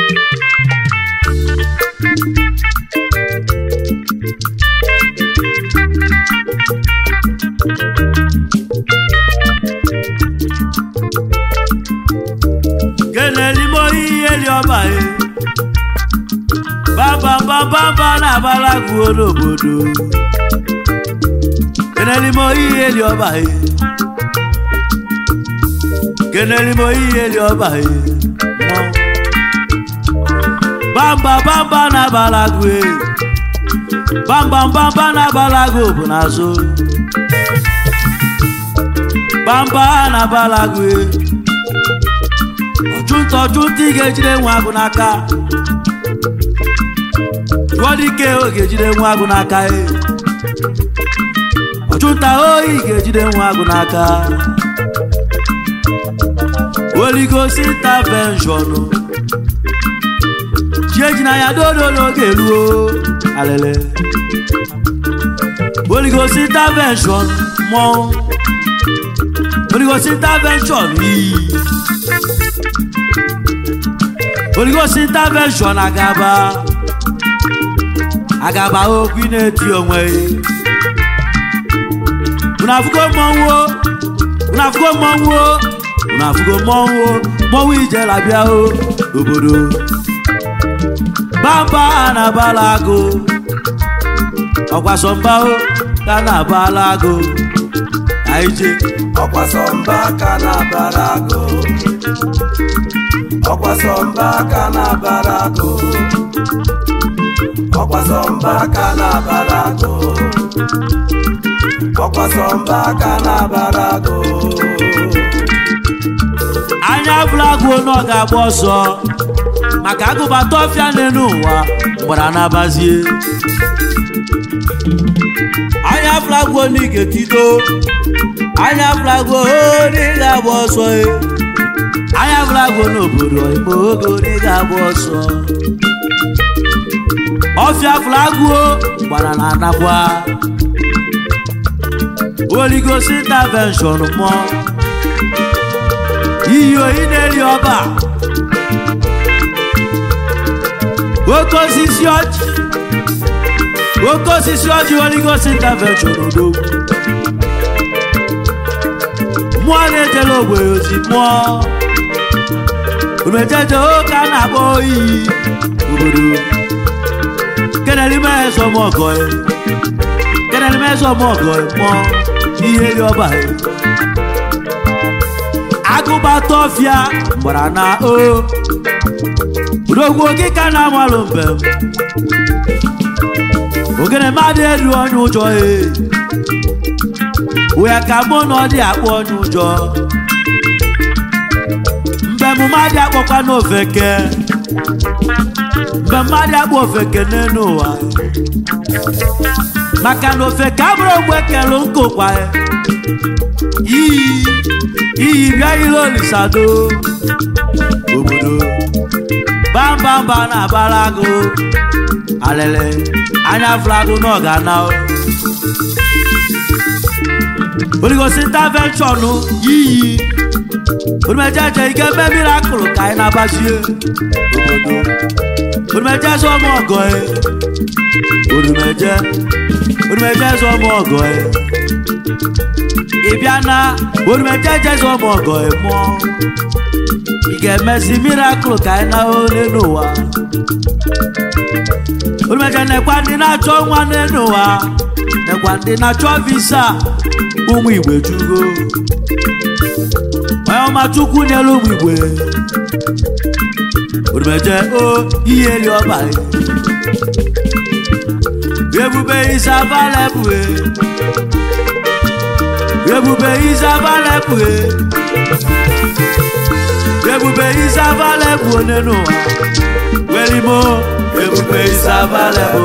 kenelimo ihe li ọba e bambambambamba na-abalaguo n'obodo kenelimo ihe li ọba e kenelimo ihe li ọba e bambambamba na-abalagu e bambambamba na-abalagu bụ n'azụ bamba na-abalagu e ọchụnta ọchụnta ị ga-ejide nwa agụ n'aka jụọ dike o ga-ejide nwa agụ n'aka e ọchụnta oyi ga-ejide nwa agụ n'aka oligosi intervention chi ejina ya dodo n'oge eruo alele oligosi intervention mmọnwụ oligosi intervention iyi oligosi intervention agaba agaba okwu ị na-eti onwe unu afụgo mmọnwụ o? unu afụgo mmọnwụ o? unu afụgo mmọnwụ o? mmọnwụ ijela bịa o obodo bamba na-abala agụ ọkwasọmba o ka na-abala agụ anyị je ọkwasọmba aka na-abara agụ ọkwasọmba aka na-abara agụ ọkwasọmba aka na-abara agụ ọkwasọmba aka na-abara agụ anya flagụ na ọ ga-agba ọsọ maka agụbata ọfịa n'elu ụwa gbara n'abazie anya flagụ na ị ga-etido anya flagụ na ị ga-agba ọsọ e. anya flagụ n'obodo igbo oge na ị ga-agba ọsọ ọfịa flagụ gbara na anakwa oligosi intervention mụọ iyi oyi na-eri ọba oke osisi ọjị oke osisi ọjị oligosi intervention odogwu mmụọ na-ejela ogbenye ozi mmụọ umejeje oke a na-akpọ oyi obodo kenelime ezọmọgọ kenelime ezọmọgọ mmụọ ihe ri ọba ya agụbata ọfịa gbara na o udogwu oge ka na-amalụ mbem ogene mmadụ elu onye ụjọ e wee ka mụ na ọ dị akpọ onye ụjọ mbem mmadụ akpọkwa n'ofeke mbem mmadụ akpọ ofeke n'elu ụwa maka na ofeke abụrụ ogbe kelu nkụkwa ya iyi iyi bịa ile olisado obodo bambamba na abalago alele anya flago na ọgana oligosi intervention yiyi odumejeje ike eme mirakụl ka anyị na-abazie obodo odumeje zọmọ ọgọ e odumeje odumeje zọmọ ọgọ e ịbịa na orumeje jeze ụmụ ọgọ mụọ ị ga-emezi mirakụl ka anyị na ole n'ụwa orumeje nekwa ndị na-achọ nwa n'elu ụwa nekwa ndị na-achọ visa ụmụ igwe jugo onye ọma chukwu nyelu ụmụ igwe orumeje o ihe eli ọba ebube isa valebue ebube izavalebụ ebube izavalebụ nínú welimo ebube izavalebụ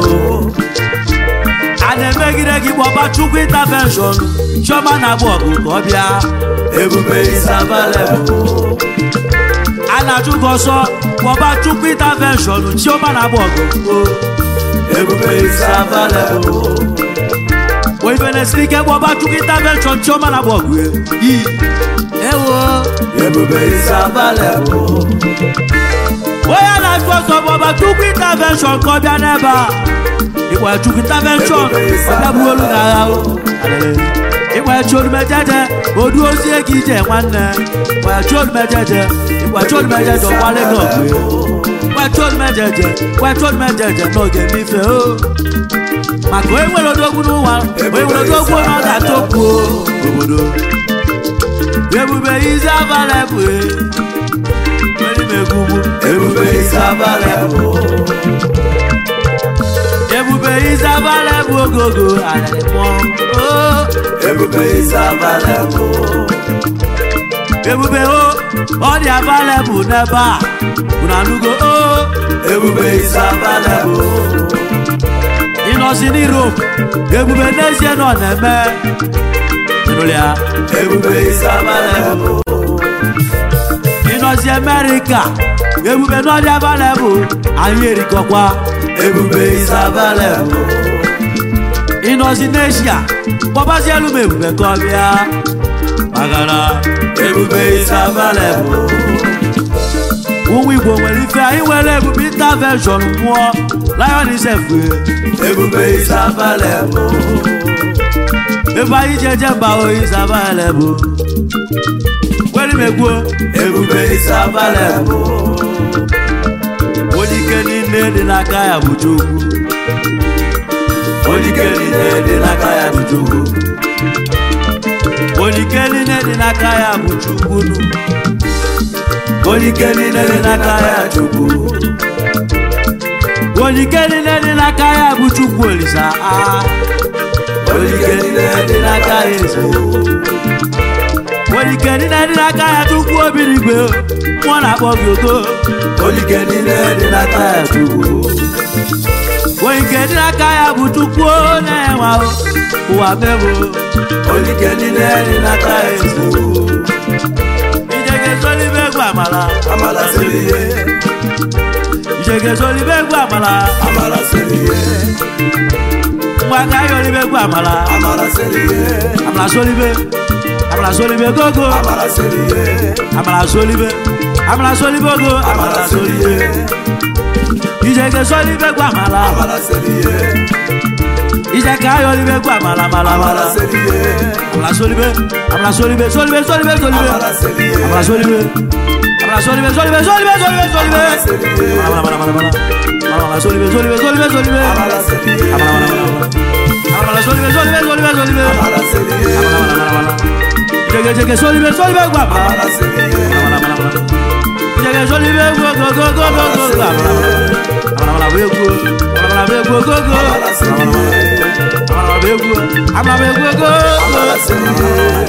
a na-emegide gị gbọba chukwu intervention chioma na-agba ọgụ ka ọ bịa ebube izavalebụ a na-achụ gị ọsọ gbọba chukwu intervention chioma na-agba ọgụ ebube izavalebụ oyibe na-esiri ike gbọba chukwu intervention chioma na agba ọgụ ewo ebube izabalebụ onye na-achụ ọsọ bụ ọba chukwu intervention ka ọ bịa n'ebe a ịgba chukwu intervention ọbịagbuolu na agha o ịgba chuodumejeje odu ozie gị ije nwanne ịgba chuodumejeje ịgba chuodumejeje ọkwale gị ọgụ ịgba chuodumejeje ịgba chuodumejeje n'oge n'ife o maka onye nwere odogwu n'ụwa onye nwere odogwu na ọ ga-atọpụ obodo ebube ize abalị bụ erimegwugwu ebube isi abalị bụ ebube ize abalị bụ ogogo adịmọ ebube isi abalị bụ ebube o ọ dị abalị bụ n'ebe a unu anụgo o ebube isi abalị bụ ịnọzi n'Europe ebube n'ezie nọ na-eme ịnụrụ ya ebube isi abalị bụ ịnọzi Amerịka ebube n'ọdị abalị bụ anyị erikọkwa ebube isi abalị bụ ịnọzi n'Asia kpọbazi elu m ebube ka ọ bịa magara ebube isi abalị bụ ụmụ Igbo nwere ife anyị nwere ebube intervention mmụọ lion isefue ebube isi abalị bụ ebe anyị ji eje mba oyi abalị bụ kweri m egwuo ebube isi abalị bụ onye ike niile dị n'aka ya bụ Chukwu onye ike niile dị n'aka ya bụ Chukwu onye ike niile dị n'aka ya bụ Chukwu nu onye ike niile dị n'aka ya Chukwu onye ike niile dị n'aka ya bụ Chukwu Olisa ah. onye ike niile dị n'aka ya eze Chukwu onye ike niile dị n'aka ya Chukwu obirigwe mmụọ na-akpọ gị ogo onye ike niile dị n'aka ya Chukwu onye ike dị n'aka ya bụ Chukwu na-enwe ahụ ụwa mebụ onye ike niile dị n'aka ya Chukwu ije ga-ezolibe egwu amala amala siri ihe ije ga-ezolibe egwu amala amala siri ihe ngwa ka anyị olibe egwu amala amala siri ihe amala solibe amala solibe gogo amala siri ihe amala solibe amala solibe ogo amala siri ihe ije ga-ezolibe egwu amala amala siri ihe ije ka anyị olibe egwu amala amala amala amala siri ihe amala solibe amala solibe solibe solibe solibe amala siri ihe amala solibe amala solibe solibe solibe solibe solibe amala siri ihe amala amala amala amala amala solibe solibe solibe solibe amala siri ihe amala amala amala amala solibe solibe solibe solibe amala siri ihe amala amala amala jege jege solibe solibe egwu amala amala siri ihe amala amala amala jege solibe egwu go go go go go go amala amala amala amala egwu amala amala egwu go go amala siri ihe amala amala egwu amala amala egwu go amala siri ihe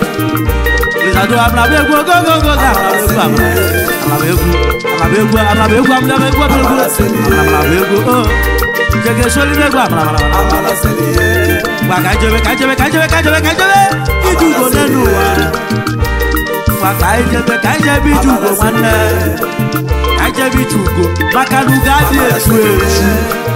Ìsàdó amúnàbí egwu gógógógó amúnàbí egwu amúnàbí egwu amúnàbí egwu amúnàbí egwu amúnàbí egwu ó jẹgẹ sólí bẹ́ẹ̀ gbọ́ amúnàbí amala siri ihe gba kájọbẹ kájọbẹ kájọbẹ kájọbẹ kájọbẹ ìdúgbò nínú wa gba kájọbẹ kájọbẹ ìdúgbò nwanne kájọbẹ ìdúgbò makanu gadi etu etu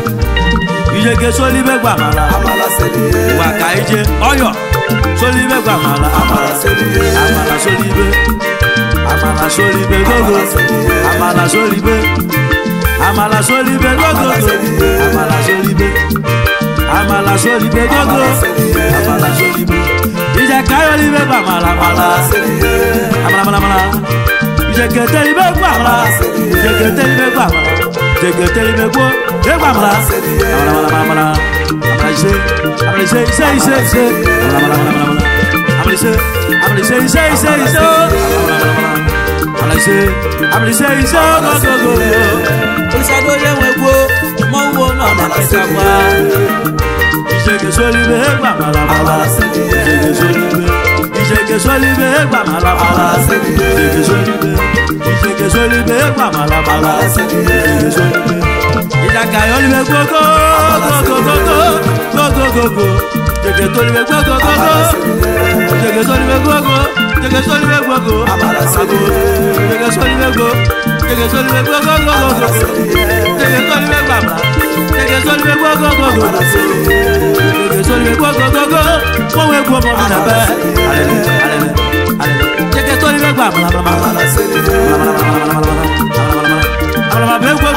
ìjẹgẹ sólí bẹ́ẹ̀ gbọ́ amala amala siri ihe gba kájẹ ọyọ sólí bẹ́ẹ̀ gbọ́ amala amala siri ihe amala solibe amala solibe gogo amala solibe amala solibe gogo amala solibe amala solibe gogo amala solibe ija kayo libe ba mala mala siri ihe amala mala mala ija kete libe gba mala ija kete libe gba mala ija kete libe gbo e gba mala amala mala mala mala amala ise amala ise ise ise ise amala mala mala mala amala ise amala ise ise ise ise amala ise amala ise ise go go go olùsàdó yẹ wọ egbò mọ wo náà nà kẹta wá ìṣègè sólíbẹ gbà màlàmàlà ìṣègè sólíbẹ ìṣègè sólíbẹ gbà màlàmàlà ìṣègè sólíbẹ ìṣègè sólíbẹ gbà màlàmàlà ìṣègè sólíbẹ ìjàkà yọlíbẹ gbogbo gbogbo gbogbo gbogbo ìṣègè sólíbẹ gbogbo gbogbo ìṣègè sólíbẹ gbogbo ìṣègè sólíbẹ gbogbo ìṣègè sólíbẹ gbogbo ìṣègè sólíbẹ gbogbo gbogbo ìṣègè sólíbẹ gbàmà ìṣègè sólíbẹ gbogbo gbogbo ìṣègè sólíbẹ gbogbo gbogbo wọn wé gbọ ọmọ mi nà bẹ alẹlẹ alẹlẹ alẹlẹ ìṣègè sólíbẹ gbàmà amala siri ihe bẹ gbọ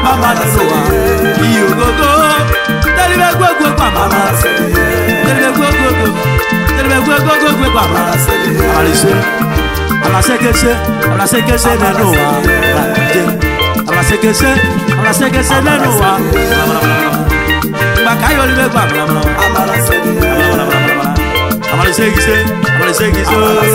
bá máa nínú wa iye ògógó tẹ́lifẹ̀ gbogbo pàmàmà tẹ́lifẹ̀ gbogbo tẹ́lifẹ̀ gbogbo pàmàmà àlàsẹ́ àlàsẹ́kẹsẹ́ àlàsẹ́kẹsẹ́ nínú wa àlàsẹ́kẹsẹ́ àlàsẹ́kẹsẹ́ nínú wa gbàkáyọ̀ ní bẹ́ẹ̀ gbàmàmà àlàsẹ́kẹsẹ́ àlàsẹ́kẹsẹ́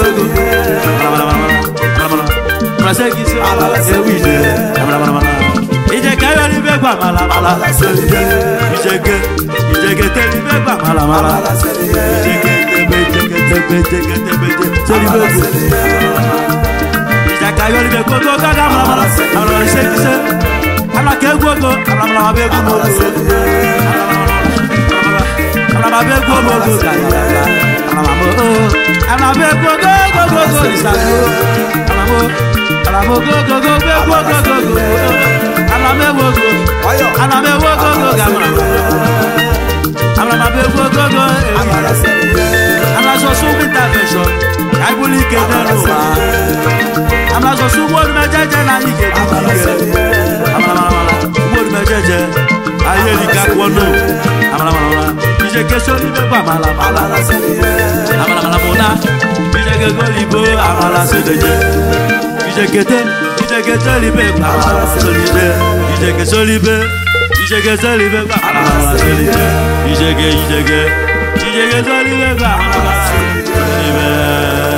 àlàsẹ́kẹsẹ́ ewìdè ìjẹkẹyọ ní bẹ́ẹ̀ gbàmàlà ìjẹkẹ ìjẹkẹ tẹ́lẹ̀ bẹ́ẹ̀ gbàmàlà ìjẹkẹ tẹ́gbẹ́ ìjẹkẹ tẹ́gbẹ́ ìjẹkẹ tẹ́gbẹ́ tẹ́lẹ̀ bẹ́ẹ̀ gbẹ ìjẹkẹyọ ní bẹ́ẹ̀ gbogbo gàdá màlàmàlà àlàsẹ́kẹsẹ́ alakẹ́ gbogbo àlàmàlà bẹ́ẹ̀ gbogbo alababe gbogbogbò gàdàgà alamo alabe gbogbogbò ìsàlẹ̀ alamo alamo gbogbogbò gbogbogbò alame gbogbo alame gbogbogbò gàmà alamabe gbogbogbò èyí alaso sunmu intervention kaibuli kene nu wa alaso sunmu olumẹjẹjẹ na yi ke dugu ke amalamalama sunmu olumẹjẹjẹ ayé ni kakpọnu amalamalama ìṣèké sórí bẹ́ẹ̀ àmàlàmàlà àmàlàmàlà ìṣèké gòlìbó àmàlà sódèjé ìṣèkété ìṣèkété libé àmàlà sódèjé ìṣèké sólibé ìṣèké sólibé àmàlà sódèjé ìṣèké ìṣèké ìṣèké sólibé àmàlà sódèjé.